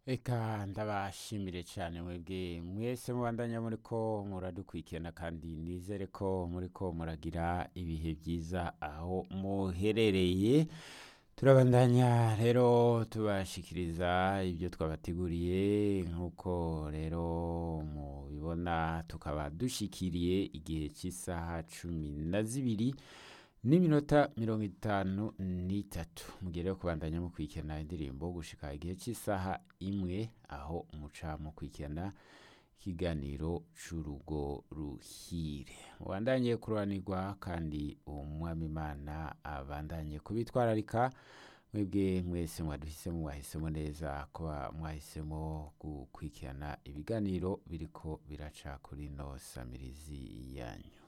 Eka ndabashimire cyane mwebwe mwese mubandanya muri ko muradukurikirana kandi nizere ko muri ko muragira ibihe byiza aho muherereye turabandanya rero tubashikiriza ibyo twabateguriye nk'uko rero mubibona tukaba dushikiriye igihe cy'isaha cumi na zibiri n'iminota mirongo itanu n'itatu mugere kubandanya mukurikirana indirimbo gushika igihe cy'isaha imwe aho umuca mukurikirana ikiganiro c'urugo ruhire mubandanye kururanirwa kandi umwami imana abandanye kubitwararika mwebwe mwese mwaduhisemo mwahisemo neza kuba mwahisemo gukurikirana ibiganiro biriko biraca kuri no samirizi yanyu